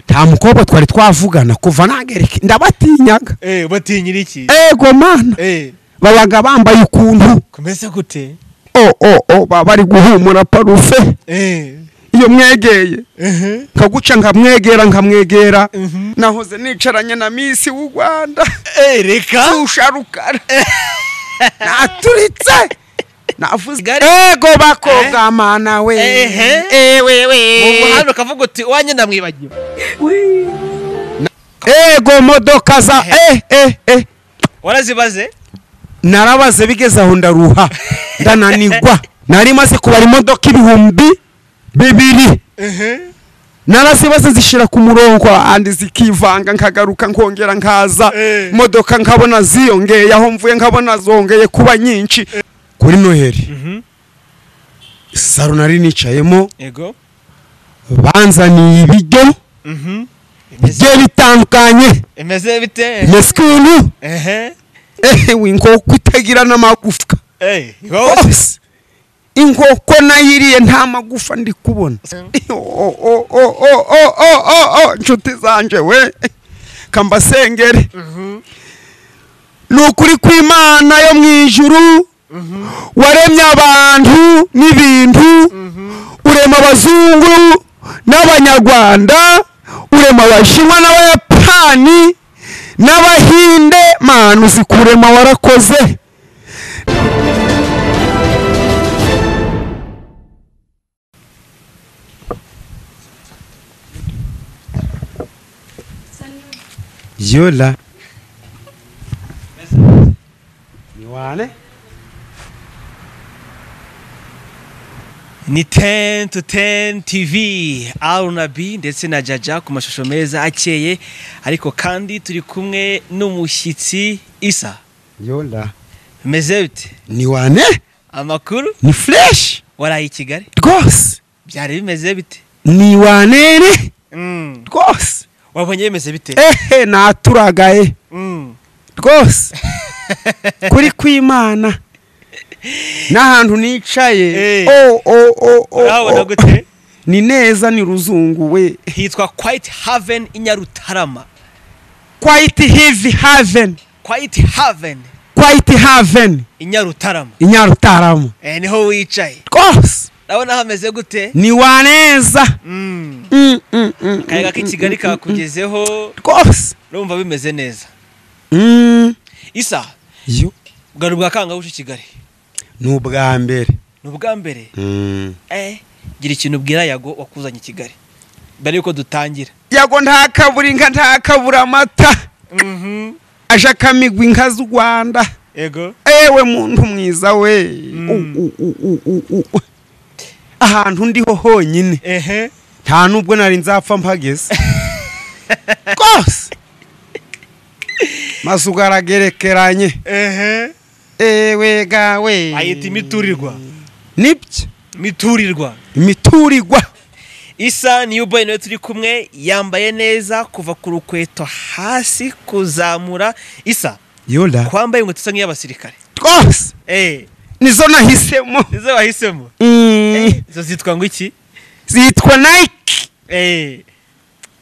nta mukobwa twari twavugana kuva nagereke ndabatinyaga eh batinyira iki ego mana eh babaga bambaye ukuntu kumeze gute o o o baba bari guhumura parufe eh iyo mwegeye ehe nkaguca nkamwegera nkamwegera Mhm. nahoze nicaranye na misi w'u rwanda eh reka usharukara naturitse navuze ego bakogamana we Ehe. ewewe mu muhanda ukavuga uti wanjye ndamwibagiwe ego modoka za eh eh eh warazibaze narabaze bigeze aho ndaruha ndananigwa nari maze kubara imodoka ibihumbi bibiri ehe narazibaze zishira ku murongo andi zikivanga nkagaruka nkongera nkaza Eh. imodoka nkabona ziyongeye aho mvuye nkabona zongeye kuba nyinshi kuri noheli Mhm. saro nari nicayemo yego banzaniye ibiryo mhm bigiye bitandukanye imeze bite mbese ukuntu ehe ehe inkoko itagira n'amagufwa eh wowe rwose inkoko nayiriye nta magufa ndi kubona O, o, o, o, o, o, o, o, nshuti zanje we kambasengere ni ukuri kw'imana yo mu ijuru waremye abantu n'ibintu urema abazungu n'abanyarwanda urema abashinwa n'abayapani n'abahinde manu zikurema warakoze yola ni wale ni ten to ten tv arunabi ndetse na jaja ku mashusho meza akeye ariko kandi turi kumwe n'umushyitsi isa yola bimeze bite ni wane amakuru ni fresh waraye i kigali rwose byari bimeze bite ni wanene Mm. rwose wabonye bimeze bite ehe naturagaye Mm. rwose kuri kw'imana n'ahantu nicaye Eh. o o o o urabona o gute ni neza ni ruzungu we hitwa kwayiti haveni i nyarutarama quite heavy haven kwayiti haveni quite haven i nyarutarama i nyarutarama Eh, niho wicaye rwose urabona hameze gute ni waneza Mm. Mm, mm, mm, akayaga mm, k'ikigali mm, mm, kakugezeho mm. rwose urumva bimeze neza Mm. isa yo bwari ubwa kangabucu kigali ni ubwa mbere ni ubwa mbere eh gira ikintu ubwira yago wakuzanye i kigali mbere yuko dutangira yago ntakabura inka ntakabura amata aje akamigwa inka z'u rwanda yego ewe muntu mwiza we Mm. U- u- u- u- u- u- u. ahantu ndiho honyine ehe nta nubwo nari nzapfa mpageze rwose maze ugaragerekeranye ehe ewe gawe ayita imiturirwa nibyo imiturirwa imiturirwa isa niyo boyi nawe turi kumwe yambaye neza kuva ku rukweto hasi kuzamura isa yola kwambaye inkweto isa nk'iy'abasirikare rwose eh nizo nahisemo izo wahisemo Mm, izo zitwa ngo iki zitwa nike eh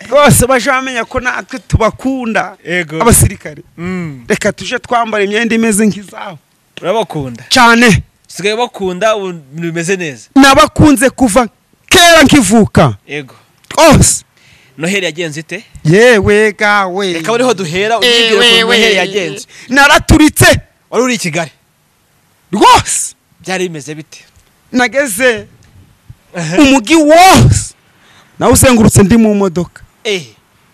rwose baje bamenya ko natwe tubakunda yego abasirikare Mm. reka tuje twambara imyenda imeze nk'izabo urabakunda cyane sigaye bakunda ubu bimeze neza nabakunze kuva kera nkivuka yego rwose noheli yagenze ite yewe gawe reka ariho duhera unyibwire ukuntu noheli yagenze naraturitse wari uri i kigali rwose byari bimeze bite nageze umugi wose nawuzengurutse ndi mu modoka ehe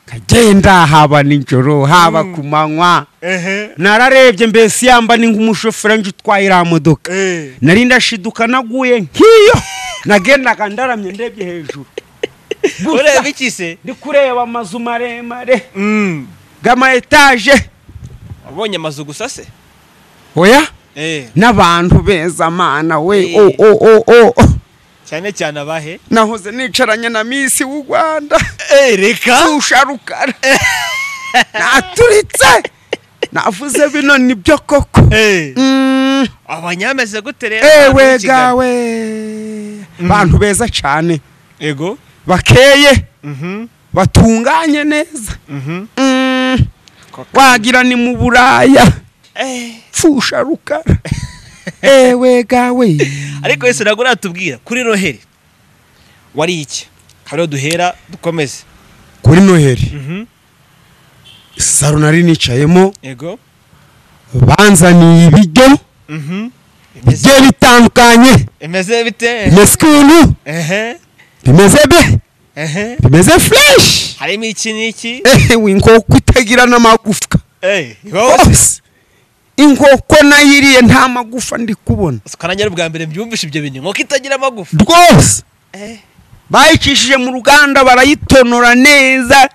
kagenda haba nijoro haba ku manywa ehe nararebye mbese yamba ni nk'umushoferi nje utwaye iriya modoka ehe nari ndashiduka naguye nk'iyo nagendaga ndaramye ndebye hejuru Gusa ureba iki se ndi kureba amazu maremare Mm. gama etaje wabonye amazu gusa se oya ehe n'abantu beza mana we Eh. o o o o o. cyane cyane abahe nahoze nicaranye na misi w'u rwanda ehe reka usharukara naturitse navuze bino nibyo koko ehe Mm. abanyameze gute rero abantu b'i ewe Kigali? gawe Mm. abantu beza cyane yego bakeye mhm batunganye neza Mhm. Mm, Koko. wagira ni mu buraya Eh, pfusha rukara ewe gawe ariko yesu ntabwo uratubwira kuri noheli wari iki hariho duhera dukomeze kuri noheli Mhm. saro nari nicayemo yego banzaniye ibiryo Mhm. bigiye bitandukanye bimeze bite bimeze ukuntu ehe bimeze be ehe bimeze fureshi harimo iki n'iki ehewe inkoko itagira n'amagufwa eh wowe rwose inkoko nayo iriye nta magufa ndi kubona ukanangira ubwa mbere mbyumvishe ibyo bintu nk'uko itagira amagufa rwose eh bayicishije mu ruganda barayitonora neza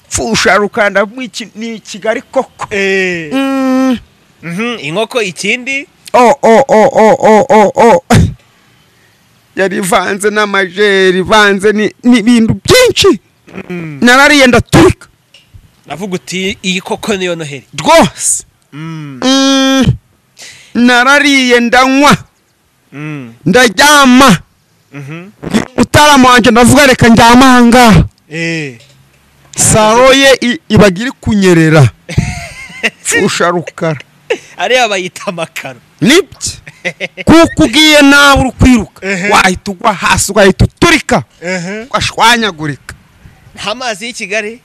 pfusha rukanda rw'iki ni kigali koko eh Mm, Mhm, inkoko ikindi o o o o o o o yari ivanze n'amajeri ivanze ni- n'ibintu byinshi narariye ndaturika navuga uti iyi koko niyo noheli rwose Mm, Mm, narariye ndanywa mm, ndaryama mhm. mutarama wanjye ndavuga reka njyama ahangaha Eh, saro ye i- ibaga iri kunyerera pfusha rukara ariya bayita amakaro nibyo kuko ugiye nawe uri kwiruka Ehe. wahita ugwa hasi ugahita uturika nta ugashwanyagurika mazi y'i kigali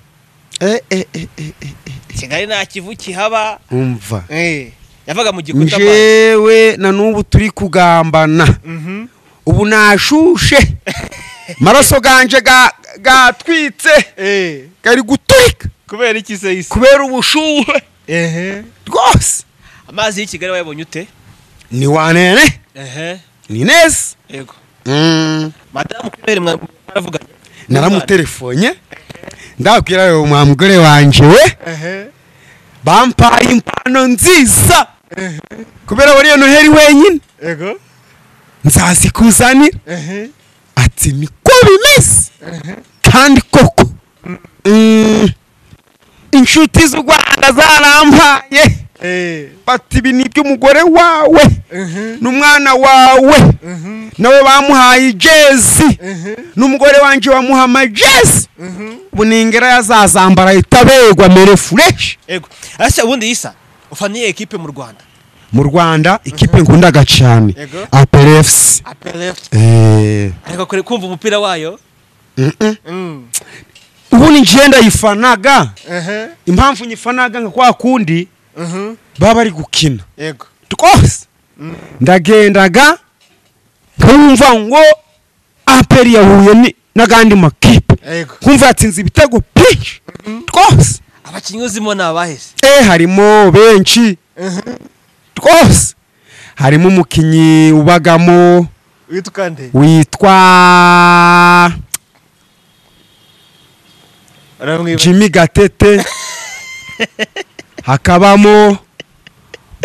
Eh, eh, eh, eh, eh, eh. kigali nta kivu kihaba umva Eh, yavaga mu gikuta amazi njewe na n'ubu turi kugambana Mhm. ubu nashushe maraso ganje ga- gatwitse Eh, gari guturika kubera iki se isi kubera ubushuhe rwose amazi y'i kigali wayabonye ute ni wanene ehe ni neza yego Mm, madamu kubera mwaravuganye naramuterefonye ndababwira yewe mwa mugore wanjye we ehe bampaye impano nziza kubera wariyo noheli wenyine yego nzazikuzanira ehe ati niko bimeze kandi koko Mm, inshuti z'u rwanda zarampaye eh bati ibi ni iby'umugore wawe n'umwana wawe nawe bamuhaye ijezi n'umugore wanjye wamuha amajezi ubu ningera yazazambara ahita abegwa mere fureshi yego arasa ubundi isa ufaniye ekipe mu rwanda mu rwanda ikipe nkundaga cyane Yego. aperefusi apeleft ariko kure kumva umupira wayo Mm. ubundi ngiye ndayifanaga ehe impamvu nyifanaga nka kwa kundi Mhm. baba bari gukina yego rwose ndagendaga nkumva ngo aperi yahuye ni- n'agandi makipe yego nkumva yatsinze ibitego byinshi rwose abakinnyi uzimo ni abahise eh harimo benshi rwose harimo umukinnyi ubagamo witwa nde witwa jimmy gatete hakabamo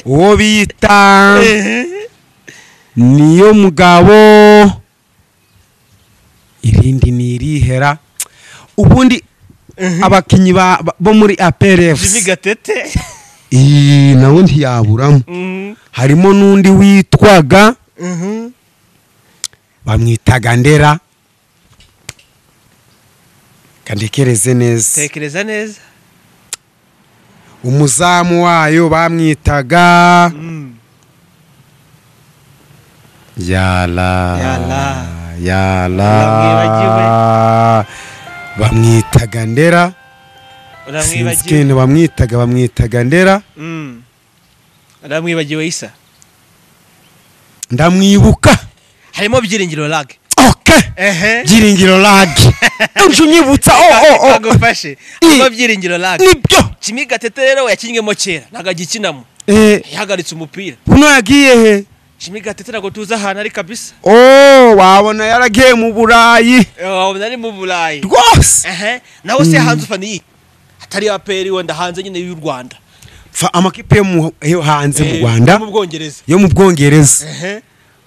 uwo bita Ehe. niyo mugabo irindi ni irihera ubundi abakinnyi ba- ba- bo muri jimmy aperefusi gatete iyi nawe ntiyaburamo Mhm. harimo n'undi witwaga Mhm. bamwitaga ndera kandekereze neza tekereza neza umuzamu wayo bamwitaga Mm. yala Yala. yala bamwitaga ndera sinzi uramwibagiwe ikintu bamwitaga bamwitaga ndera Mm. uramwibagiwe isa ndamwibuka harimo byiringiro lag oke ehe byiringiro lagi uje unyibutsa o o o bagufashe harimo byiringiro lag nibyo jimmy gatete rero yakinnyemo kera ntabwo agikinamo Eh, yahagaritse umupira buno yagiye he jimmy gatete ntabwo tuzi ahantu ari kabisa o wabona yaragiye mu burayi Eh, wabona ari mu burayi rwose ehe nawe se hanze ufaniye atari ya peri wenda hanze nyine y'u rwanda Fa- amakipe yo mu- yo hanze mu Eh, rwanda yo mu bwongereza yo mu bwongereza ehe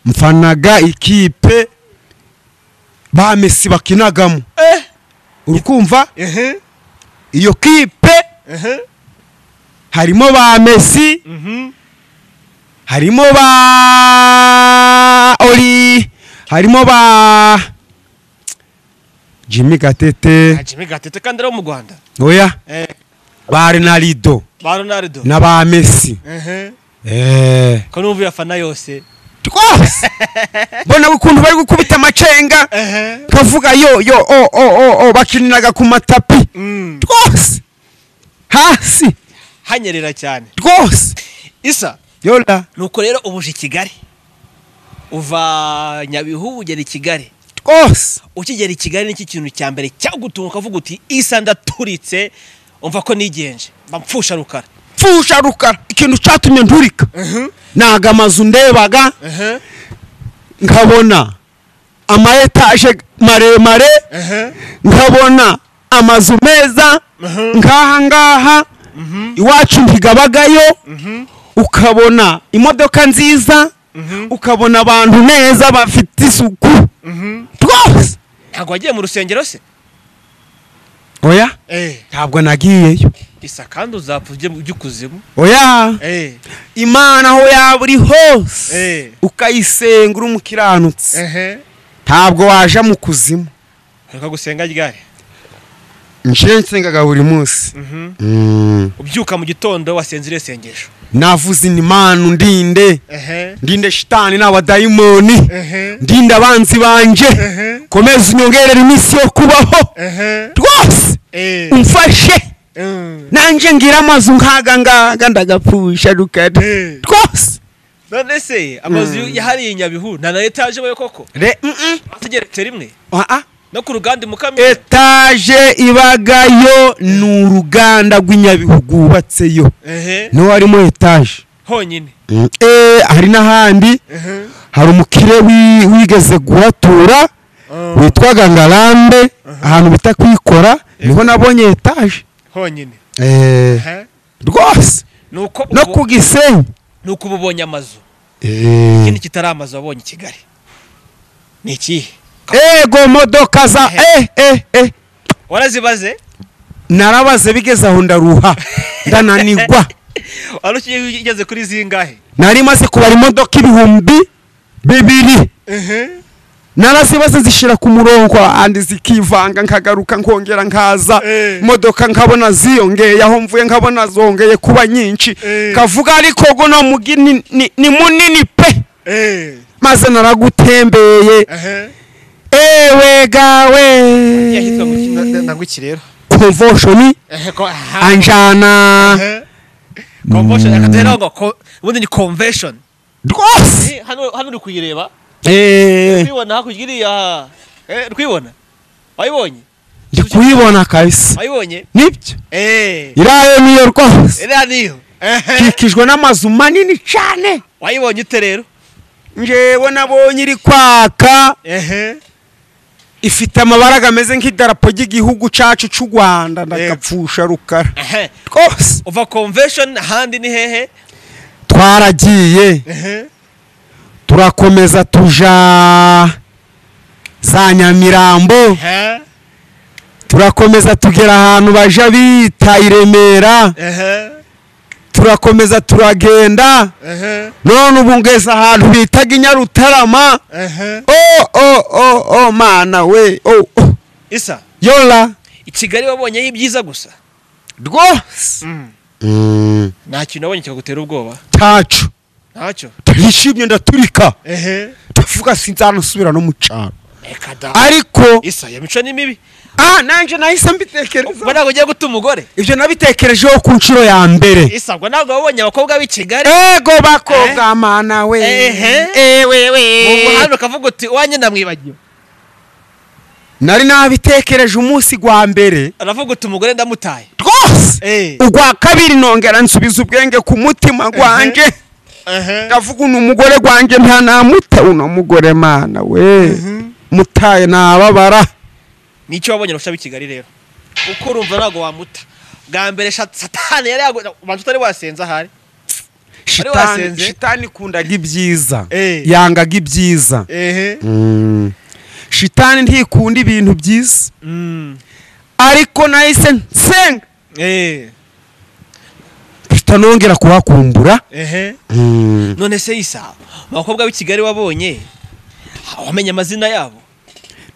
mfanaga ikipe ba mesi bakinagamo eh urukumva ehe iyo kipe ehe harimo ba mesi mhm harimo ba ori harimo ba jimmy gatete jimmy gatete kandi ari wo mu rwanda oya Eh, ba renarido ba ronaldo na ba messi ehe eee ko numva iyafana yose rwose mbona ukuntu bari gukubita amacenga ehe ukavuga yo yo o o o o bakiniraga ku matapi Mm. rwose hasi hanyerera cyane rwose isa yora nuko rero ubu uje i kigali uva nyabihu ugera i kigali rwose ukigera i kigali nicyo kintu cya mbere cyagutunga ukavuga uti isa ndaturitse umva ko nigenje mpfusha rukara pfusha rukara ikintu cyatumye nturika naga amazu ndebaga nkabona ama etaje maremare nkabona amazu meza nk'aha ngaha iwacu ntigabagayo ukabona imodoka nziza ukabona abantu neza bafite isuku rwose ntabwo wagiye mu rusengero se oya eee ntabwo nagiyeyo isa kandi uzapfa ujye ujye ikuzimu oya eee imana aho yaba uri Eh. hose ukayisenga uri umukiranutsi ehe ntabwo waja mu kuzimu reka gusenga ryari nshire nsengaga buri munsi Mm. ubyuka mu gitondo wasenze iriya sengesho navuze inimanu ndinde ehe ndinde shitani n'abadayimoni ehe ndinde abanzi banje Ehe. komeza unyongerere iminsi yo kubaho ehe rwose eee umfashe nanjye ngira amazu nk'aga ngaga ndagapfusha rukari Eh. rwose none se amazu yahariye i nyabihu nta na etaje we koko Re- mm-mm. atugeretse rimwe Ah, ah. no ku ruganda mukamira etaje ibagayo ni uruganda rw'inyabihu rwubatseyo ehe niho harimo etaje honyine Eh, hari n'ahandi ehe hari umukire wi- wigeze guhatura witwaga ngarambe ahantu bita kwikora niho nabonye etaje honyine Eh, ehe rwose nuko no ubu- ku gisenyi nuko uba ubonye amazu Eh. ikindi kitari amazu wabonye i kigali ni ikihe ego modoka za eh, eh, eh. warazibaze narabaze bigeze aho ndaruha ndananigwa wari ukigiye ugeze kuri zingahe nari maze kubara imodoka ibihumbi bibiri ehe narazibaze zishira ku murongo andi zikivanga nkagaruka nkongera nkaza Eh. imodoka nkabona ziyongeye aho mvuye nkabona zongeye kuba nyinshi Eh. kavuga ariko guno mugi ni, ni, ni munini pe ehe maze naragutembeye ehe ewe gawe yahitwa mu kintu ndanguki rero convention ehe ko aha anjana ehe convention akatera ngo ko- ubundi ni convention rwose Eh, hano hano uri kuyireba Eh, kwibona hakurya iriya eh kwibona wayibonye ndi kuyibona kabisa wayibonye nibyo eh irayo niyo rwose iriya niyo ehe ikikijwe n'amazu manini cyane wayibonye ute rero njewe nabonye iri kwaka ehe ifite amabara gameze nk'idarapo ry'igihugu cacu c'u rwanda ndagapfusha rukara ehe rwose uva convention ahandi ni hehe twaragiye ehe turakomeza tuja za nyamirambo turakomeza tugera ahantu baja bita i remera ehe turakomeza turagenda ehe none ubu ngeze ahantu bitaga i nyarutarama ehe o o o o mana we o o. isa yola i kigali wabonyeho ibyiza gusa rwose Mm. nta kintu wabonye kikagutera ubwoba tacu ntacyo turishimye ndaturika ehe ndavuga sinzanasubira no mu cyaro reka da ariko isa iyo mico ni mibi ah nanjye nahise ubwo mbitekereza ntabwo ugiye guta umugore ibyo nabitekerejeho ku nshuro ya mbere isa ubwo ntabwo wabonye abakobwa b'i kigali ego bakobwa mana we Ehe. mu ewewe muhanda ukavuga uti wanjye ndamwibagiwe nari nabitekereje umunsi gwa mbere aravuga uti umugore ndamutaye rwose eee ugwa kabiri nongera nsubiza ubwenge ku mutima gwanjye ndavuga uno mugore gwanjye nta namuta uno mugore mana we mutaye nababara ni icyo wabonye urusha b'i kigali rero uko urumva ntabwo wamuta bwa mbere sha- satani yari yago ubanza utari wasenze ahari shitani wasenze? shitani ikundaga ibyiza Eh. yangaga ibyiza ehe shitani ntikunda ibintu byiza ariko nahise nsenga eee mpita nongera kuhakumbura ehe none se isa abakobwa b'i kigali wabonye wamenye amazina yabo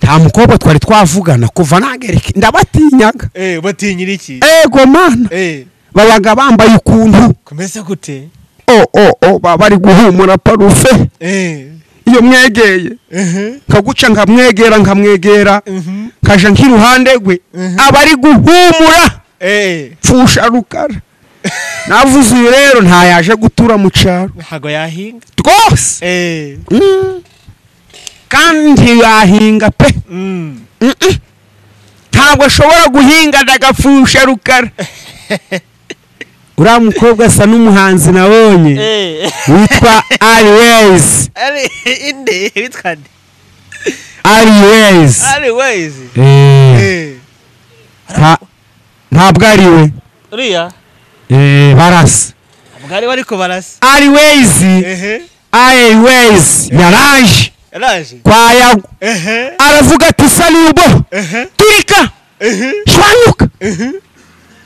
nta mukobwa twari twavugana kuva nagereke ndabatinyaga eh batinyira iki ego mana eh babaga bambaye ukuntu kumeze gute o o o baba bari guhumura parufe eh iyo mwegeye mhm nkaguca nkamwegera nkamwegera mhm nkaja nk'iruhande rwe Mhm. aba ari guhumura eh pfusha rukara navuze uyu rero ntayaje gutura mu cyaro ntago yahinga rwose eh Mm. kandi ntiyahinga pe mm Mm-mm. ntabwo ashobora guhinga ndagapfusha rukara uriya mukobwa asa n'umuhanzi nabonye eh witwa ariwezi ari inde bitwande ariwezi ari wezi Eh, eh nta- ntabwo ariwe uriya Eh, barasa bwari bariko barasa ariwezi ehe ariwezi yaraje yaraje kwa yago ehe aravuga ati salubo ehe turika ehe shwanyuka ehe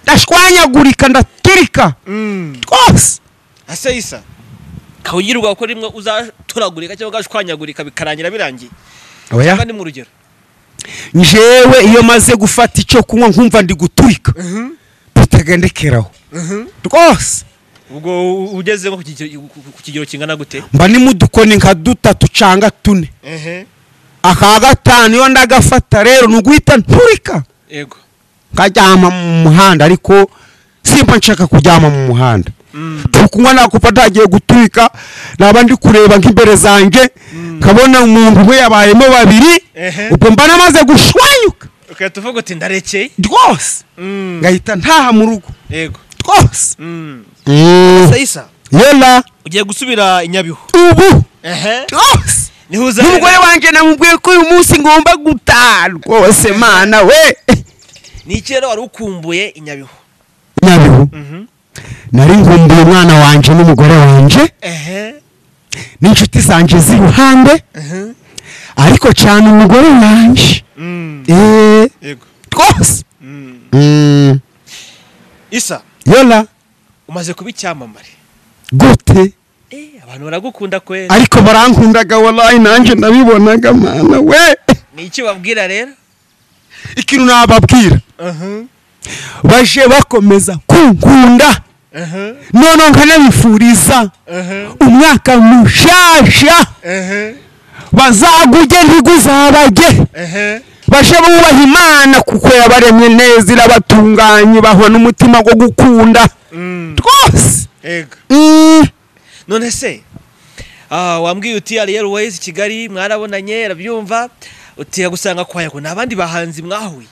ndashwanyagurika ndaturika mm rwose ase isa kawugirwa ko rimwe uzaturagurika cyangwa ugashwanyagurika bikarangira birangiye oya kandi mu rugero njewe iyo maze gufata icyo kunywa nkumva ndi guturika bitagendekeraho rwose ubwo ugeze nko ku kigero- ku kigero kingana gute mba ni mu dukoni nka dutatu cyangwa tune ehe aka gatanu iyo ndagafata rero ni uguhita nturika yego nkaryama mu muhanda ariko simba nshaka kuryama mu muhanda Mm. turi kunywa nakupa ntagiye guturika naba ndi kureba nk'imbere zanjye nkabona umuntu umwe yabayemo babiri Ehe. ubwo mba namaze gushwanyuka ukahita uvuga uti ndarekeye rwose Mm. ngahita ntaha mu rugo yego rwose Mm. Mm. isa yela ugiye gusubira i nyabihu ubu ehe rwose niho umugore uzahera wanjye namubwiye ko uyu munsi ngomba gutaha rwose mana we ni iki rero wari ukumbuye i nyabihu nyabihu Mhm. nari nkumbuye umwana wanjye n'umugore wanjye ehe n'inshuti zanjye z'iruhande ehe ariko cyane umugore wanjye Mm. Eh, yego rwose Mm. Mm, isa yola umaze kuba icyamamare gute Eh, abantu baragukunda kwera ariko barankundaga walayi nanjye nabibonaga mana we ni iki babwira rero ikintu nababwira aha baje bakomeza kunkunda aha none nkanabifuriza aha umwaka mushasha aha bazaguge ntiguzabage aha baje bubaha imana kuko yabaremye neza irabatunganye bahwa n'umutima wo gukunda rwose ego Mm, none se ah, wambwiye uti ari airways kigali mwarabonanye arabyumva uti agusanga kwa yako nabandi bahanzi mwahuye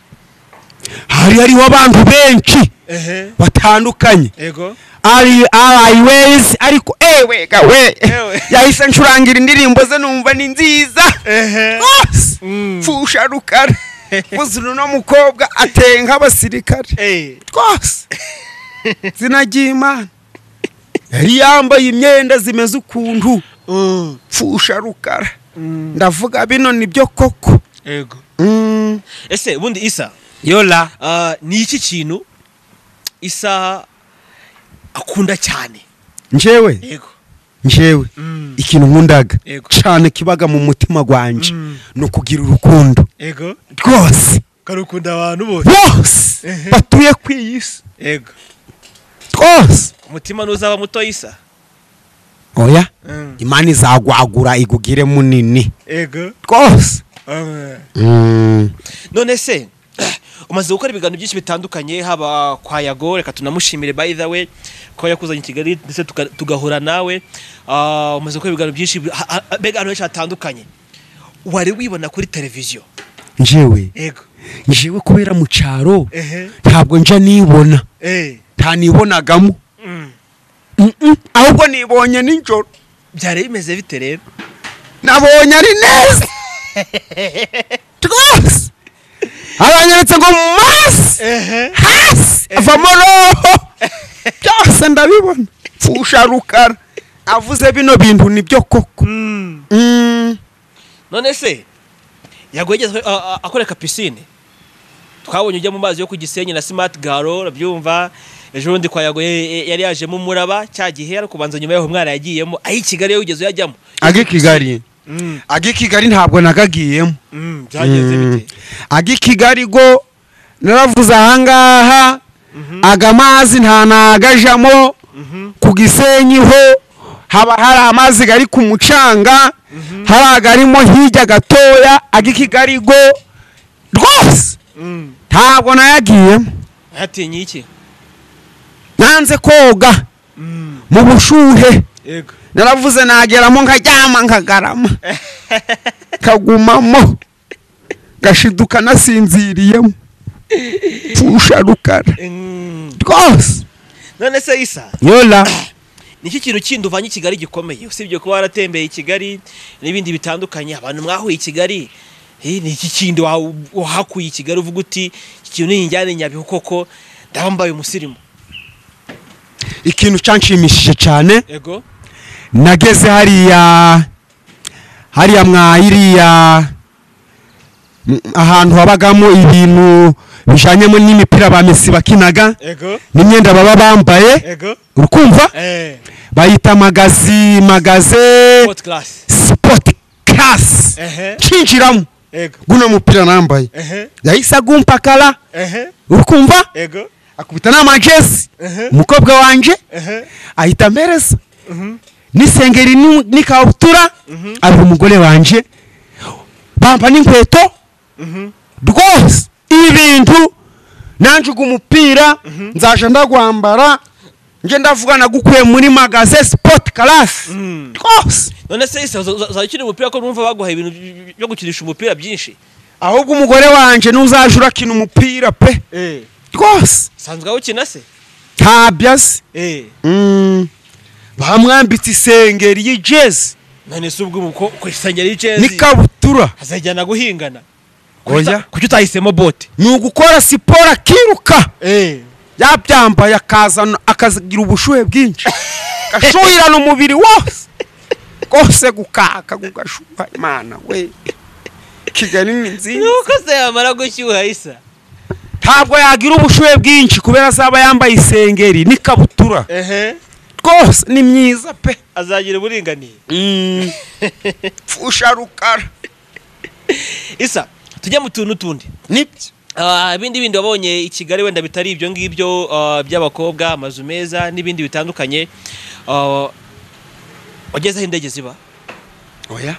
hari hariho abantu benshi ehe batandukanye ego ari ariwezi ariko ewega we Ewe. yahise ncurangira indirimbo ze numva ni nziza ehe rwose Mm. pfusha rukara buze uno mukobwa ateye nk'abasirikare eh twose izina ry'imana yari yambaye imyenda zimeze ukuntu mm, pfusha rukara mm, ndavuga bino nibyo koko ego ese ubundi isa yola ah, ni iki kintu isa akunda cyane njewe yego njewe Mm. ikintu nkundaga Yego. cyane kibaga mu mutima gwanjye Mm. ni ukugira urukundo ego rwose karukunda abantu bose bose Ehe. batuye ku iyi si ego twose umutima ntuzaba muto isa oya Mm. imana izagwagura igugire munini ego rwose amen Mm. none se umaze gukora ibiganiro byinshi bitandukanye haba kwa yago reka tunamushimire by the way ko yakuzanye i kigali ndetse tuka- tugahura nawe Ah, umaze gukora ibiganiro byinshi ha- ha- mbega ahantu henshi hatandukanye wari wibona kuri televiziyo njewe yego njewe kubera mu cyaro ehe ntabwo nja nibona eh nta nibonagamo Mm. Mm-mm. ahubwo nibonye nijoro byari bimeze bite rero nabonye ari neza rwose aranyeretse ngo mu maso ehe hasi avamo roho byose ndabibona pfusha rukara avuze bino bintu nibyo koko Mm. Mm. none se yago yigeze a- a- akoreka pisine twabonye ujya mu mazi yo ku gisenyi na smart garo urabyumva ejo bundi kwa yago ye- ye- yari yajemo umuraba cya gihe ariko kubanza nyuma yaho umwana yagiyemo ayi kigali yo wigeze uyajyamo age kigali ag'i kigali ntabwo nagagiyemo byagenze bite ag'i kigali go naravuze ahangaha aga mazi nta nagajamo ku gisenyi ho haba hari amazi gari ku mucanga hari agarimo hirya gatoya ag'i kigali go rwose ntabwo nayagiyemo yatinye iki nanze koga mu bushuhe yego naravuze nageramo nkaryama nkagarama kagumamo gashiduka nasinziriyemo pfusha rukara Mm. rwose none se isa yola ni iki kintu kindi uvanye i kigali gikomeye usibye kuba waratembeye i kigali n'ibindi bitandukanye abantu mwahuye i kigali eh, ni iki kindi wa- wahakuye i kigali uvuga uti iki kintu niyinjyane nyabihu koko ndaba mbaye umusirimu ikintu cyanshimishije cyane yego nageze hariya hariya mwahiriya ahantu habagamo ibintu bijyanyemo n'imipira ba mesi bakinaga yego n'imyenda baba bambaye yego urukumva eh bayita magazi magaze fourth class sipoti karasi ehe ncinjiramo yego guno mupira nambaye ehe yahise agumpakara ehe urukumva yego akubita n'amajezi Ehe. umukobwa wanjye ehe ahita ampereza n'isengeri n'u- n'ikabutura ari umugore wanjye bamba n'inkweto rwose ibi bintu nanjye ugu umupira nzaje ndagwambara nje ndavuga nagukuye muri magaze sipoti karasi Mm. rwose none se isa uza- uza- uzajya ukina umupira ko numva baguhaye ibintu by- byo gukinisha umupira byinshi ahubwo umugore wanjye n'uzaje urakina umupira pe eh rwose sanzwe awukina se ntabyo azi eh Mm. bamwambitse isengeri y'ijezi none se ubwo umuko ku isengeri y'icezi n'ikabutura azajyana guhingana Oya. kuki utahisemo bote ni ugukora siporo akiruka yabyambaye akazana akagira ubushuhe bwinshi gashuhirana umubiri wose rwose gukaka gugashuha imana we kigali ni nziza nuko se yamara gushyuha isa ntabwo yagira ubushuhe bwinshi kubera azaba yambaye isengeri n'ikabutura ehe rwose ni myiza pe azagira uburinganiye pfusha rukara isa tujye mu tuntu tundi nibyo Ah, ibindi bindi wabonye i kigali wenda bitari ibyo ngibyo ah, by'abakobwa amazu meza n'ibindi bitandukanye Ah, wageze aho indege ziba oya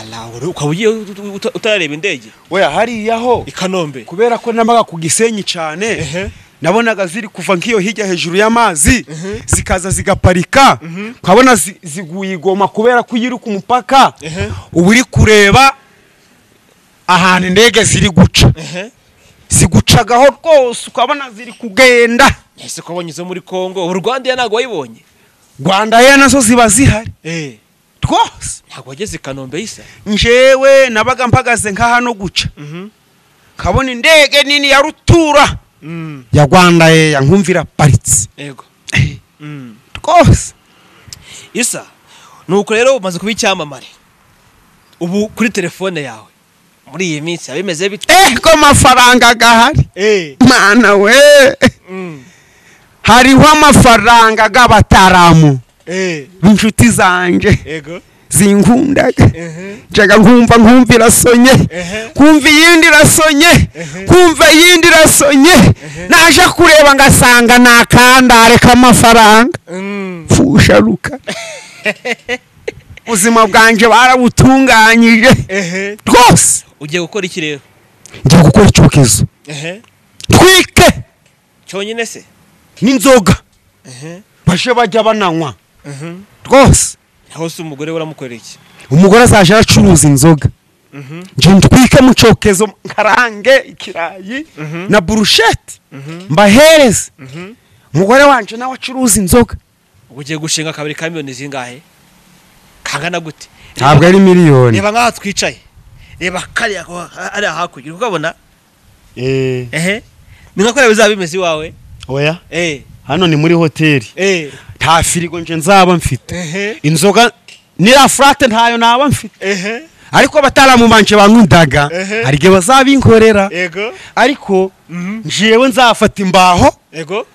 Ala, uri- ukaba ugiye uta- uta- utarareba indege oya hariya ho i kanombe kubera ko namaga ku gisenyi cyane Ehe. nabonaga ziri kuva nk'iyo hirya hejuru y'amazi zikaza zigaparika ukabona zi- ziguye igoma kubera ko iyo uri ku mupaka Ehe. uba uri kureba ahantu indege ziri guca ehe zigucagaho rwose ukabona ziri kugenda ese ko wabonye izo muri congo ubu rwandiya ntabwo wayibonye rwanda ye nazo ziba zihari eh rwose ntabwo wageze i kanombe isa njewe nabaga mpagaze nka hano guca nkabona indege nini ya rutura Mm, ya rwanda ye yankumvira paritse yego Mm. rwose isa nuko rero umaze kuba icyamamare ubu kuri telefone yawe muri iyi minsi biba bimeze bite eh ko amafaranga gahari eh mana we mm, hariho amafaranga g'abataramu eh b'inshuti zanjye yego zinkundaga ehe njaga nkumva nkumva irasonye Ehe. nkumva iyindi irasonye nkumva iyindi irasonye naje kureba ngasanga ni akandare k'amafaranga Mm, pfusha ruka ubuzima bwanjye barabutunganyije ehe rwose ugiye gukora iki rero ngiye gukora icyokezo ehe twike cyonyine se n'inzoga ehe baje bajya bananywa ehe rwose aho se umugore we uramukorera iki umugore azajya aracuruza inzoga Mhm. nje ntwike mu cyokezo nkarange ikirayi Mhm. na burusheti mbahereze Mhm. umugore wanje nawe acuruza inzoga ubu ugiye gushinga akabari ka miliyoni zingahe kangana gute ntabwo ari miliyoni reba nk'aha twicaye reba kariya ko hariya hakurya uri kukabona ehe ni nka kuriya bizaba bimeze iwawe oya eee hano ni muri hoteli eee nta firigo nje nzaba mfite ehe inzoga niriya furate ntayo naba mfite ehe ariko bataramubanje bankundaga Ehe. hari igihe bazabinkorera yego ariko Mhm. njewe nzafata imbaho yego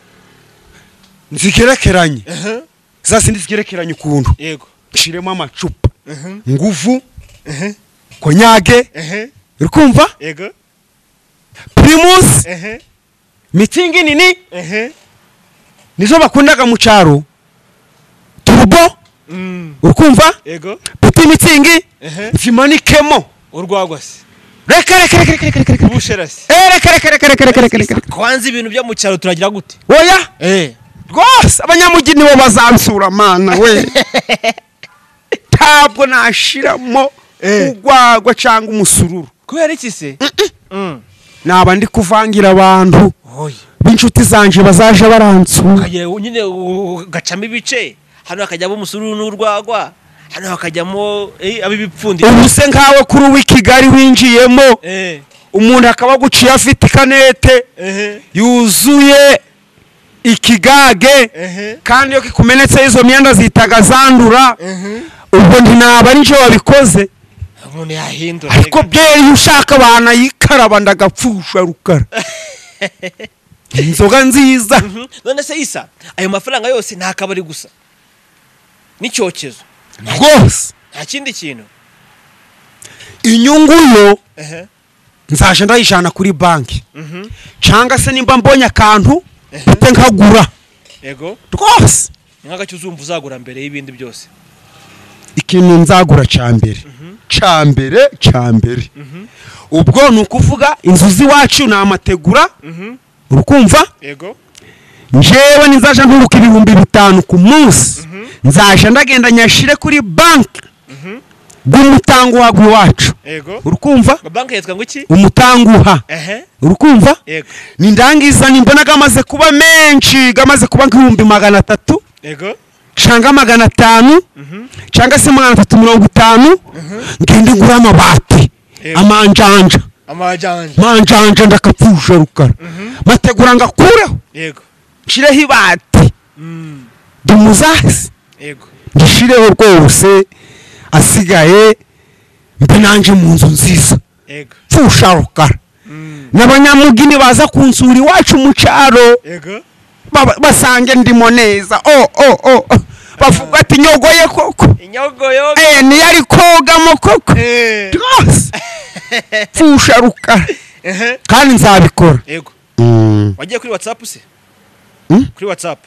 nzigerekeranye ehe za zindi zigerekeranye ukuntu yego nshiremo amacupa nguvu konyage uri kumva yego pirimusi ehe mitingi nini ehe nizo bakundaga mu cyaro turubo Mm, uri kumva yego puti mitingi ehe zimanikemo urwagwa se reka reka reka reka reka reka reka ubushera se Eh, reka reka reka reka reka reka reka reka kwanza ibintu byo mu cyaro turagira gute oya eh rwose abanyamujyi nibo bazansura mana we ntabwo nashiramo Eh. urwagwa cyangwa umusururu kubera iki se Mm. naba ndi kuvangira abantu oya b'inshuti zanjye bazaje baransura ukagira nyine ugacamo ibice hano hakajyamo umusururu n'urwagwa hano hakajyamo eh, ab'ibipfundiro ubu se nkawe kuri uw'i kigali winjiyemo eh umuntu akaba aguciye afite ikanete ehe yuzuye ikigage ehe kandi iyo kikumenetse izo myenda zihitaga zandura ehe ubwo ntinaba ari njye wabikoze umuntu yahindura ariko byeri iyo ushaka abantu ayikaraba ndagapfusha rukara inzoga nziza Mhm. none se isa ayo mafaranga yose nta kabari gusa n'icyokezo rwose nta kindi kintu inyungu yo ehe nzaje ndayijana kuri banki mhm cyangwa se nimba mbonye akantu mpite nkagura yego rwose ni nk'agacyo uzumva uzagura mbere y'ibindi byose ikintu nzagura cya mbere cya mbere cya mbere ubwo ni ukuvuga inzu z'iwacu ni amategura mhm uri kumva yego njewe nizajya nturuka ibihumbi bitanu ku munsi nzajya ndagenda nyashire kuri banki bw'umutanguha iwacu yego uri kumva banki yitwa ngo iki umutanguha ehe uri kumva yego ni ndangiza nimbona gamaze kuba menshi gamaze kuba nk'ibihumbi magana atatu yego cyangwa magana atanu cyangwa se magana atatu mirongo itanu ngende ngura amabati Yego. amanjanja amajanja manjanja ndakapfusha rukara mategura ngo akureho yego nshireho ibati Mm, dumuzasi yego ngishireho rwose asigaye mbe nanjye mu nzu nziza yego pfusha rukara Mm, n'abanyamugini baza kunsura iwacu mu cyaro yego baba- basange ndimo neza o o o o. bavuga ati nyogoye koko inyogoyogo Eh, niyo ari kogamo koko Eh, rwose pfusha rukara ehe kandi nzabikora yego Mm, wagiye kuri whatsapp se Mm? kuri whatsapp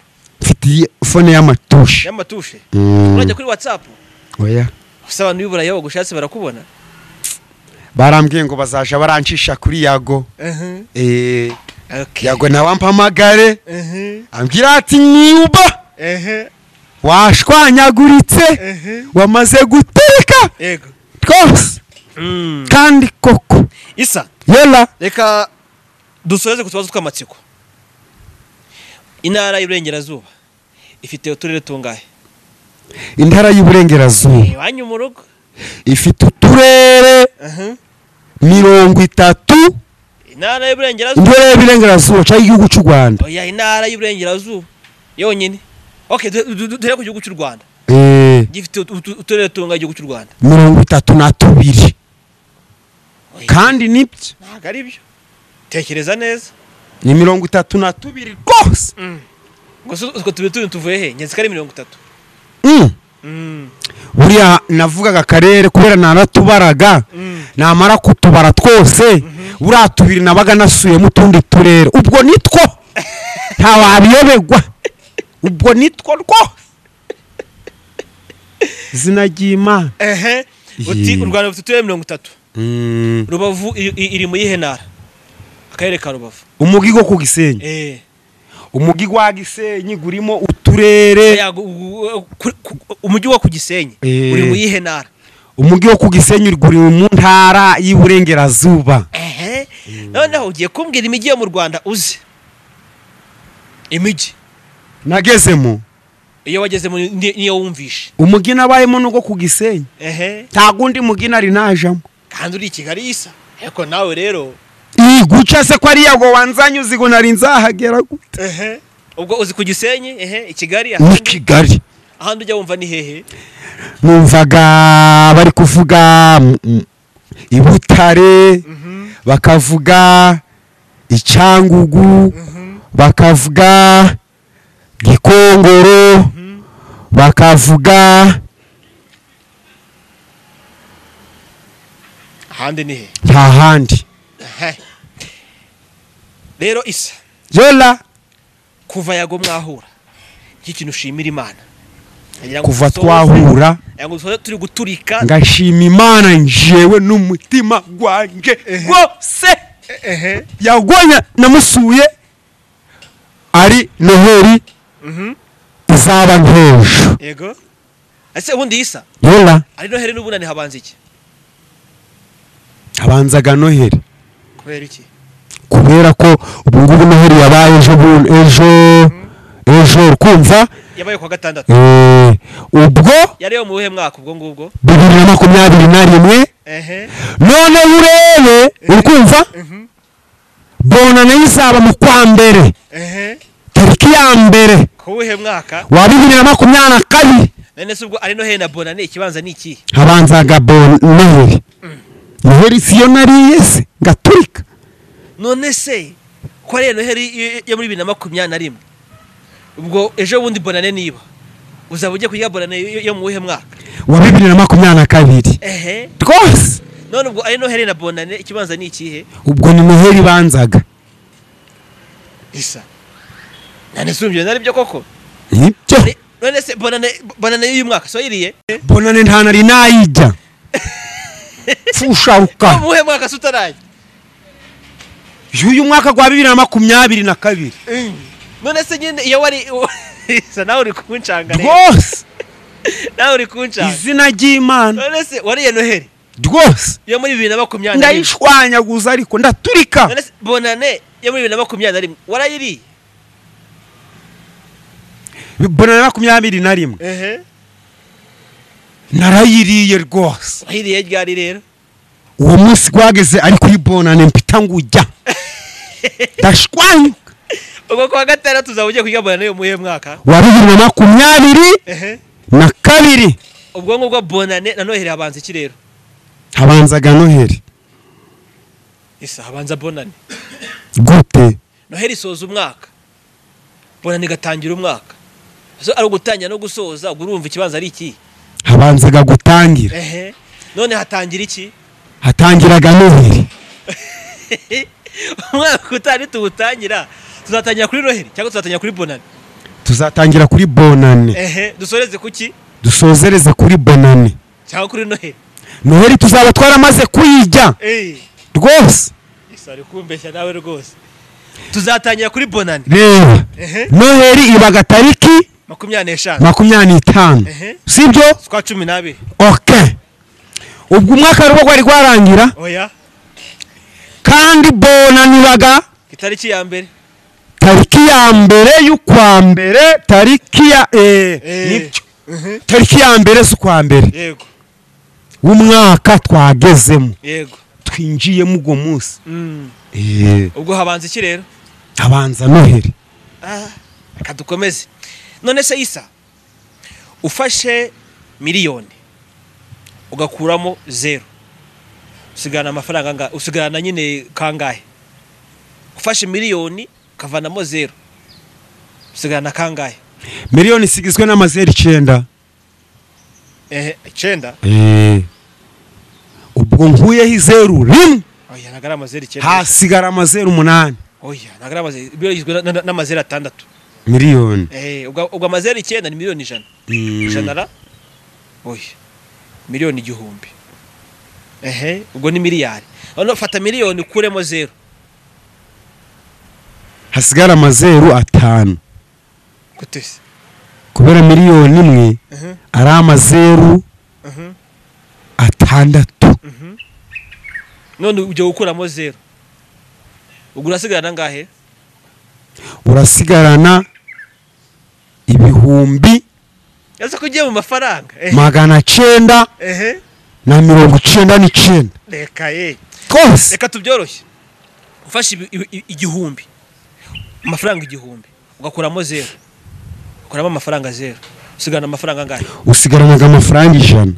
mfite iyi fone y'amatushe y'amatushe Mm. urajya kuri whatsapp oya gusa abantu b'iburayi bagushatse barakubona barambwiye ngo bazaja barancisha kuri yago ehe Eh, okay yago nawe ampamagare ehe ambwira ati niba ehe washwanyaguritse ehe wamaze guteka yego rwose Mm. kandi koko isa yela reka dusoreze ku tubazo tw'amatsiko intara y'iburengerazuba ifite uturere tungahe intara y'uburengerazuba iwanyu mu rugo ifite uturere mirongo itatu intara y'iburengerazuba intara y'uburengerazuba cyangwa igihugu cy'u rwanda oya intara y'iburengerazuba yonyine ok du- du- du- duhere ku gihugu cy'u rwanda Eh, gifite utu- utu- uturere tungahe igihugu cy'u rwanda mirongo itatu na tubiri Oya, kandi nibyo ntabwo ari byo tekereza neza ni mirongo itatu na tubiri rwose gusa utwo tubiri tubiri tuvuye he nyazika ari mirongo itatu Mm. buriya navugaga akarere kubera naratubaraga Mm. namara kutubara twose buriya tubiri nabaga nasuyemo utundi turere ubwo nitwo ntawabiyobegwa ubwo nitwo rwo izina ry'imana ehe uti Yee. u rwanda rufite uturere mirongo itatu Mm. rubavu iri- iri iri mu yihe ntara akarere ka rubavu umugi go ku gisenyi eee umugi wa gisenyi gurimo uturere umujyi wo ku gisenyi Eh. uri mu yihe ntara umugi wo ku gisenyi uri- guri mu ntara y'iburengerazuba ehe noneho ugiye kumbwira imijyi yo mu rwanda uzi imijyi nagezemo iyo wagezemo ni- niyo wumvishe umugi nabayemo n'ugo ku gisenyi ehe nta gundi mugina ari najamo kandi uri i kigali isa ariko nawe rero iyi guca se ko ari yago wanzanye uzigo nari nzahagera gute ehe ubwo uzi ku gisenyi ehe i kigali ni ahandi kigali ahandi ujya wumva ni hehe numvaga bari kuvuga mm, mm, i butare bakavuga icyangugu bakavuga gikongoro bakavuga hande ni he nta handi Ehe. rero isa yola kuva yago mwahura iki kintu ushimira imana Ngira ngo kuva dusohoze- twahura ngira ngo dusohoze turi guturika ngashima imana njyewe n'umutima gwanjye rwose ehe yagonya namusuye ari noheri mhm izaba nk'ejo yego ese ubundi isa yola ari noheri n'ubunani habanza iki habanzaga noheri kubera iki kubera ko ubu ngubu noheri yabaye ejo bu- ejo ejo kumva yabaye ku wa gatandatu ubwo yari yo mu buhe mwaka ubwo ngubwo bibiri na makumyabiri na rimwe ehe none urebe uri kumva bona nayo izaba mu kwa mbere ehe tariki ya mbere ku wuhe mwaka wa bibiri na makumyabiri na kabiri none se ubwo ari noheri na bona ni ikibanza ni iki habanzaga bona noheri noheri siyo nariye se ngaturika none se ko ari noheri yo- yo muri bibiri na makumyabiri na rimwe ubwo ejo bundi bonane niba uzaba ujya kurya bonane yo- yo mu wuhe mwaka wa bibiri na makumyabiri na kabiri ehe rwose none ubwo ari noheri na bonane ikibanza ni ikihe ubwo ni noheri ibanzaga isa none se urumva nari byo koko nibyo Ni- none se bonane bonane y'uyu mwaka so yiriye bonane nta nari nayijya yo fusharuka mu wuhe mwaka se utaraye y'uyu mwaka gwa bibiri na makumyabiri na kabiri none se nyine iyo wari isa nawe uri kunshanga rero. rwose nawe uri kunshanga izina ry'imana none se wariye noheri rwose yo muri bibiri na makumyabiri na rimwe ndayishwanyaguza ariko ndaturika none se bonane yo muri bibiri na makumyabiri na rimwe warayiriye bonane makumyabiri na rimwe ehe narayiriye rwose wayiriye ryari rero uwo munsi gwageze ari kuri bonane mpita ngujya ndashwanyuka ubwo kuwa gatandatu uzaba ugiye kurya bonane yo mu wuhe mwaka wa bibiri na makumyabiri ehe na kabiri ubwo ngubwo bonane na noheri habanza iki rero habanzaga noheri isa habanza bonane gute noheri isoza umwaka bonane igatangira umwaka so ari ugutangira no gusoza ubwo urumva ikibanza ari iki habanzaga gutangira ehe none hatangira iki hatangiraga noheri umwaka utaha nituwutangira tuzatangira kuri noheri cyangwa tuzatangira kuri bonane tuzatangira kuri bonane ehe dusoreze ku ki dusozereze kuri bonane cyangwa kuri noheri noheri tuzaba twaramaze kuyijya eyi rwose isa ari kumbeshya nawe rwose tuzatangira kuri bonane reba ehe noheri ibaga tariki makumyabiri n'eshanu makumyabiri n'itanu Ehe. sibyo twa cumi n'abiri oke ubwo umwaka rero rwari rwarangira oya kandi bonane ibaga itariki ya mbere tariki ya mbere y'ukwa mbere tariki ya eh, nibyo nibyo tariki ya mbere z'ukwa mbere yego w'umwaka twagezemo yego twinjiyemo ubwo munsi Mm. Eh, ubwo habanza iki rero habanza noheri Ah, reka dukomeze none se isa ufashe miliyoni ugakuramo zeru usigarana amafaranga anga usigarana nyine kangahe ufashe miliyoni ukavanamo zeru usigarana kangahe miliyoni isigizwe n'amazeru icyenda ehe icyenda ubwo nkuyeho izeru rimwe oya ntabwo ari amazeru icyenda hasigara amazeru umunani oya ntabwo ari amazeru miliyoni igizwe na- na- n'amazeru atandatu miliyoni ehe ubwo ubwo amazeru icyenda ni miliyoni ijana ijana ra oya miliyoni igihumbi ehe ubwo ni miliyari none fata miliyoni ukuremo zeru hasigara amazeru atanu gute se kubera miliyoni imwe Mhm, ari amazeru mhm, atandatu mhm. none ujya gukuramo zeru ubwo urasigarana angahe urasigarana ibihumbi ese ko ugiye mu mafaranga ehe, magana cyenda ehe na mirongo icyenda n'icyenda reka ye twose reka tubyoroshye ufashe ibi- ibi- ibi- igihumbi amafaranga igihumbi ugakuramo zeru ukuramo amafaranga zeru usigarana amafaranga angahe usigaranaga amafaranga ijana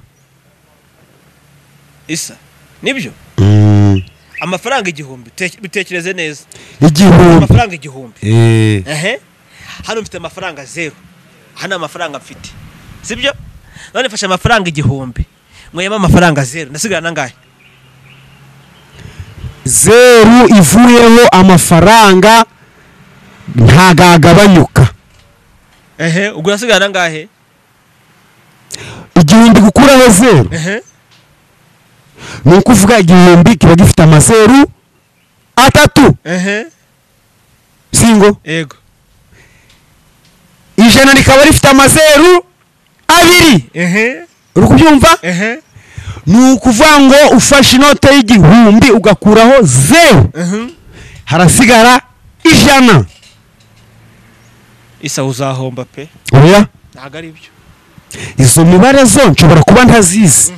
isa nibyo Mm, amafaranga igihumbi te- bitekereze neza igihumbi amafaranga igihumbi Eh, ehe hano mfite amafaranga zeru hano amafaranga mfite sibyo none mfashe amafaranga igihumbi mwema amafaranga zeru ndasigarana angahe zeru ivuyeho amafaranga ntagagabanyuka ehe ubwo urasigara nangahe igihumbi gukuraho zeru ehe ni ukuvuga igihumbi kiba gifite amazeru atatu ehe singo yego ijana rikaba rifite amazeru abiri ehe uri kubyumva ehe ni ukuvuga ngo ufashe inote y'igihumbi ugakuraho zeru Mhm. harasigara ijana isa uzahomba pe oya ntabwo ari byo izo mibare zo nshobora kuba ntazizi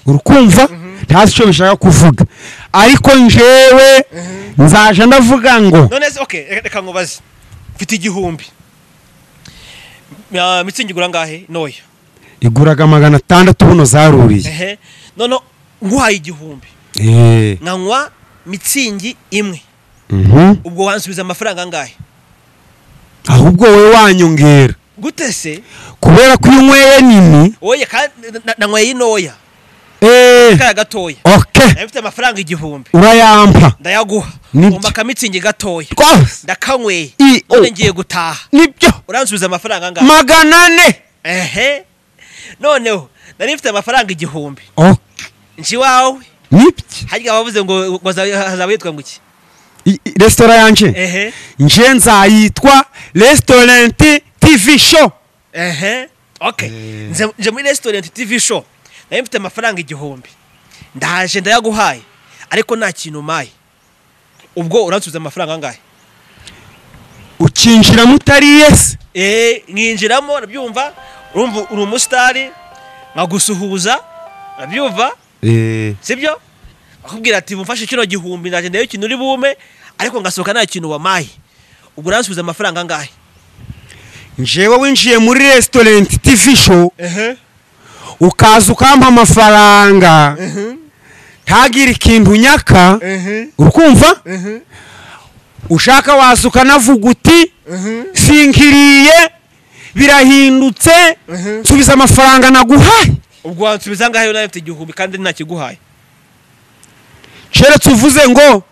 urukumva ntazi icyo bishaka kuvuga ariko njewe nzaje ndavuga ngo none se okay reka- reka nkubaze mfite igihumbi Ah, mitsingi igura angahe noya iguraga magana atandatu buno zaruriye ehe none nguhaye igihumbi Eh, nkanywa mitsingi imwe mhm. ubwo wansubiza amafaranga angahe ahubwo wowe wanyongera gute se kubera ko iyo unyweye nini oya kandi nanyweye inoya eh, kaya gatoya ok nari mfite amafaranga igihumbi urayampa ndayaguha Ni- ngomba akamitsingi gatoya rwose ndakanyweye I- o- none ngiye gutaha nibyo uransubiza amafaranga angahe magana ane ehe noneho nari mfite amafaranga igihumbi ok nje iwawe nibyo harya bavuze ngo ngo hazaba hazaba yitwa ngo iki I- i- resitora yanje ehe nje nzayitwa restaurant tv show ehe okay nze nje muri restaurant tv show nari mfite amafaranga igihumbi ndaje ndayaguhaye ariko nta kintu umpaye ubwo uransubiza amafaranga angahe ukinjiramo utari yesi eh nkinjiramo urabyumva urumva uri umusitari nkagusuhuza urabyumva sibyo akubwira ati bumfashe kino gihumbi ndaje ndayo ikintu uri bume ariko ngasohoka nta kintu wamaye ubwo uransubiza amafaranga angahe njewe winjiye muri restaurant tv show ehe ukaza ukampa amafaranga ntagire ikintu nyaka ehe urukumva ehe ushaka waza ukanavuga uti ehe sinkiriye birahindutse Mhm. nsubiza amafaranga naguhaye ubwo wansubiza angahe nawe mfite igihumbi kandi ntakiguhaye keretse uvuze ngo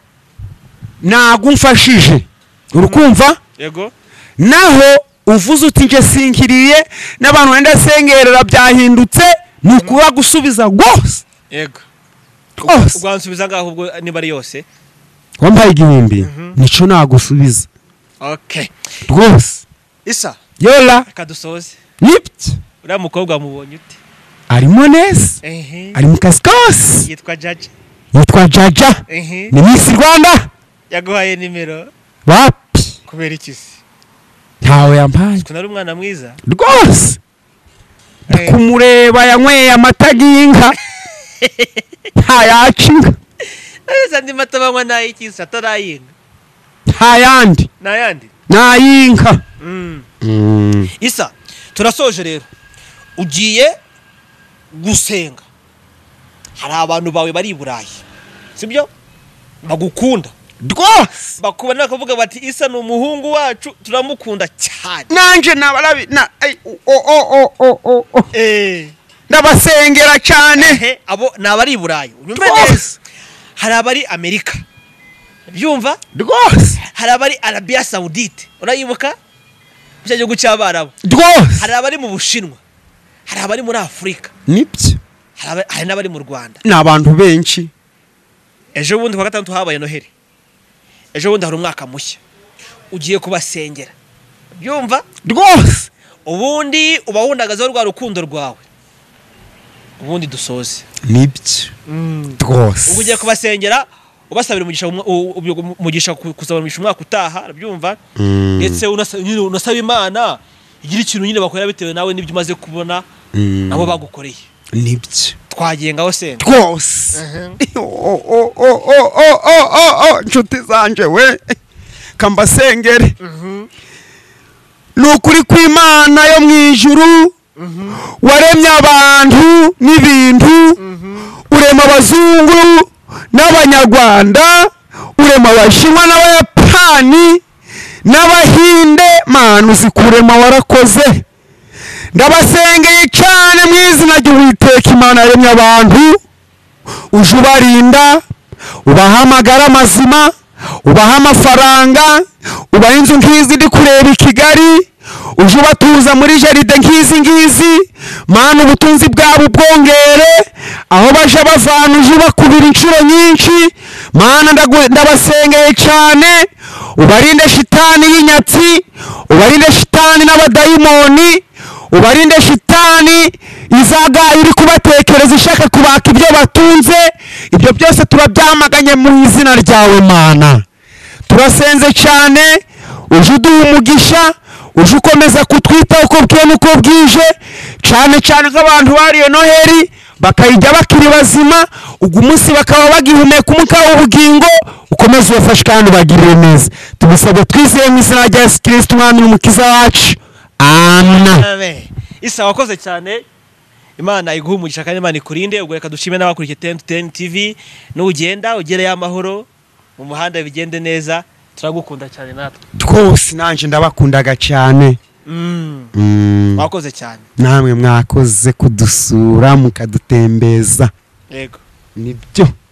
ntabwo umfashije urukumva yego naho uvuze uti nje sinkiriye n'abantu wenda sengerera byahindutse ni ukuba gusubiza rwose yego rwose ubwo wansubiza angahe ubwo niba ari yose wampaye igihumbi nicyo nagusubiza okay rwose isa yora reka dusoze nibyo uriya mukobwa mubonye ute arimo neza ehe ari mu kazi kose yitwa jaji yitwa jaja ehe ni misi rwanda yaguhaye nimero wapi kubera iki se ntawe yampaye ukuntu ari umwana mwiza rwose Eh. kumureba yanyweye amata y'inka ntayaca inka neza andi mata banywa n'ay'iki se atarayinga ntayandi n'ayandi n'ay'inka Mm. isa turasoje rero ugiye gusenga hari abantu bawe bari i burayi sibyo bagukunda rwose bakubona bakavuga bati isa ni umuhungu wacu turamukunda cyane nanjye nabarabi na- ay, o- o- o- o- o- o. ndabasengera cyane Ehe, abo ni abari i burayi unyumve Rwose. neza hari abari amerika byumva rwose hari abari arabiya sawudite urayibuka icyo gihugu cy'abarabu rwose hari abari mu bushinwa hari abari muri afurika nibyo hari aba- hari n'abari mu rwanda ni abantu benshi ejo bundi kuwa gatandatu habaye noheli ejo bundi hari umwaka mushya ugiye kubasengera byumva rwose ubundi uba wundagazeho rwa rukundo rwawe ubundi dusoze nibyo ubwo rwose ugiye kubasengera ubasabira umugisha mu- u- u- umugisha ku- kusaba umugisha umwaka utaha urabyumva ndetse unasa- nyine unasaba imana igira ikintu nyine bakorera bitewe nawe n'ibyo umaze kubona nabo bagukoreye nibyo twagiye ngaho senga rwose O- o- o- o- o- o- o- o, inshuti zanjye we kambasengere ni ukuri kw'imana yo mu ijuru waremye abantu n'ibintu urema abazungu n'abanyarwanda urema abashinwa n'abayapani n'abahinde manu zikurema warakoze ndabasengeye cyane mu izina ry'uwiteka imana yaremye abantu uje ubarinda ubaha amagara mazima ubaha amafaranga ubaha inzu nk'izi ndi kureba i kigali uje ubatuza muri jaride nk'izi ngizi mana ubutunzi bwabo ubwongere aho baje bavana uje ubakubira inshuro nyinshi mana ndagu- ndabasengeye cyane ubarinde shitani y'inyatsi ubarinde shitani n'abadayimoni ubarinde shitani izaga iri kubatekereza ishaka kubaka ibyo batunze ibyo byose turabyamaganye mu izina ryawe mana turasenze cyane uje uduha umugisha uje ukomeza kutwitaho uko bwiye n'uko bwije cyane cyane nk'abantu bariye noheli bakayijya bakiri bazima ugu munsi bakaba bagihumeka umwuka w'ubugingo ukomeze ubafashe kandi ubagirire neza tubisabwe twizeye mu izina rya yesu kirisiti umwami n'umukiza wacu amen Amen. isa wakoze cyane imana iguha umugisha kandi imana ikurinde ubwo reka dushime n'abakurikiye ten to ten tv n'ugenda ugereyo amahoro mu muhanda bigende neza turagukunda cyane natwe twose nanjye ndabakundaga cyane Mm, Mm, wakoze cyane namwe mwakoze kudusura mukadutembeza yego nibyo